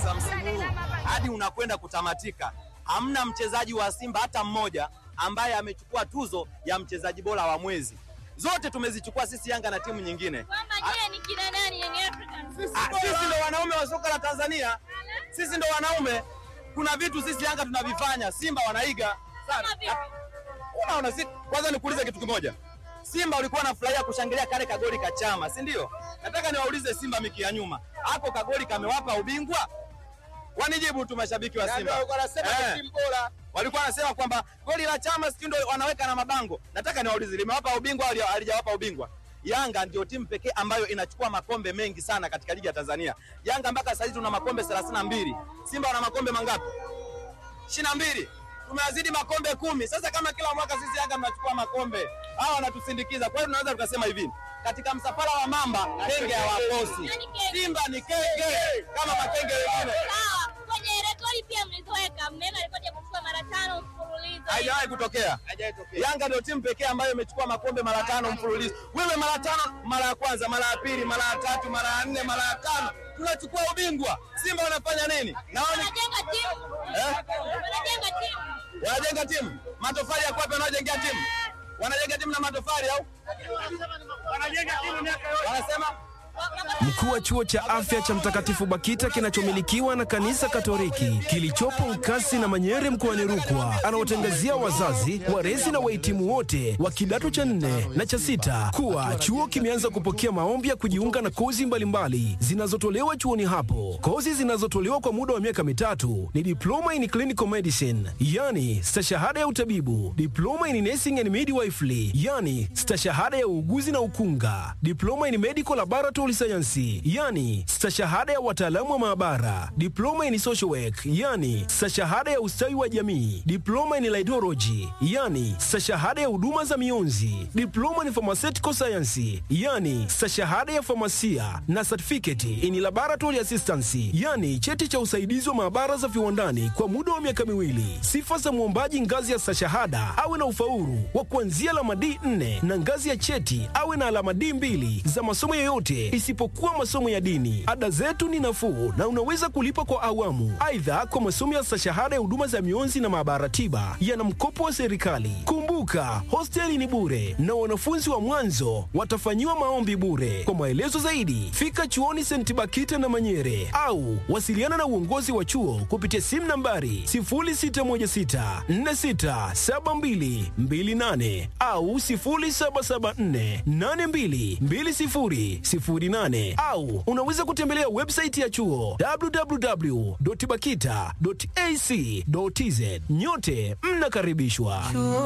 kwanza msimu huu hadi unakwenda kutamatika, hamna mchezaji wa Simba hata mmoja ambaye amechukua tuzo ya mchezaji bora wa mwezi. Zote tumezichukua sisi Yanga na timu nyingine. Kwamba je, ni kina nani Young Africans? Ah, sisi ndo wanaume wa soka la Tanzania, sisi ndo wanaume. Kuna vitu sisi Yanga tunavifanya, Simba wanaiga sana. Kama vipi? Unaona, si kwanza nikuulize kitu kimoja. Simba ulikuwa unafurahia kushangilia kale kagoli ka Chama, si ndio? Nataka niwaulize Simba miki ya nyuma, hapo kagoli kamewapa ubingwa? Wanijibu tu mashabiki wa Simba. Eh. Walikuwa wanasema kwamba goli la Chama sijui ndio wanaweka na mabango. Nataka niwaulize limewapa ubingwa au halijawapa ubingwa? Yanga ndio timu pekee ambayo inachukua makombe mengi sana katika ligi ya Tanzania. Yanga mpaka sasa hivi tuna makombe 32. Simba wana makombe mangapi? ishirini na mbili tumewazidi makombe kumi. Sasa kama kila mwaka sisi Yanga mnachukua makombe, hawa wanatusindikiza. Kwa hiyo tunaweza tukasema hivi, katika msafara wa mamba kenge hawakosi. Nani kenge? Simba ni kenge kama makenge wengine. Sawa, kwenye rekodi pia mlizoweka, mmeweka rekodi ya kuchukua mara tano mfululizo. Haijawahi kutokea. Yanga ndio timu pekee ambayo imechukua makombe mara tano mfululizo. Wewe mara tano, mara ya kwanza, mara ya pili, mara ya tatu, mara ya nne, mara ya tano, tunachukua ubingwa. Simba wanafanya nini? Naoni Wanajenga timu. Eh? Wanajenga timu. wanajenga timu, matofali ya kwapi wanaojengea timu? Wanajenga timu na matofali au wanasema Mkuu wa chuo cha afya cha Mtakatifu Bakita kinachomilikiwa na kanisa Katoliki kilichopo Nkasi na Manyere mkoani Rukwa anaotangazia wazazi, walezi na wahitimu wote wa kidato cha nne na cha sita kuwa chuo kimeanza kupokea maombi ya kujiunga na kozi mbalimbali zinazotolewa chuoni hapo. Kozi zinazotolewa kwa muda wa miaka mitatu ni diploma in clinical medicine, yani stashahada ya utabibu, diploma in nursing and midwifery, yani stashahada ya uuguzi na ukunga, diploma in medical laboratory science, yani stashahada ya wataalamu wa maabara, diploma in social work, yani stashahada ya ustawi wa jamii, diploma in laidology, yani stashahada ya huduma za mionzi, diploma in pharmaceutical science, yani stashahada ya famasia na certificate in laboratory assistance, yani cheti cha usaidizi wa maabara za viwandani kwa muda wa miaka miwili. Sifa za mwombaji ngazi ya stashahada awe na ufaulu wa kuanzia alama D4 na ngazi ya cheti awe na alama D2 za masomo yoyote isipokuwa masomo ya dini. Ada zetu ni nafuu na unaweza kulipa kwa awamu. Aidha, kwa masomo ya stashahada ya huduma za mionzi na maabara tiba yana mkopo wa serikali. Kumbuka, hosteli ni bure na wanafunzi wa mwanzo watafanyiwa maombi bure. Kwa maelezo zaidi, fika chuoni St. Bakita na Manyere au wasiliana na uongozi wa chuo kupitia simu nambari 0616467228 au 0774822008 au unaweza kutembelea website ya chuo www.bakita.ac.tz. Nyote mnakaribishwa.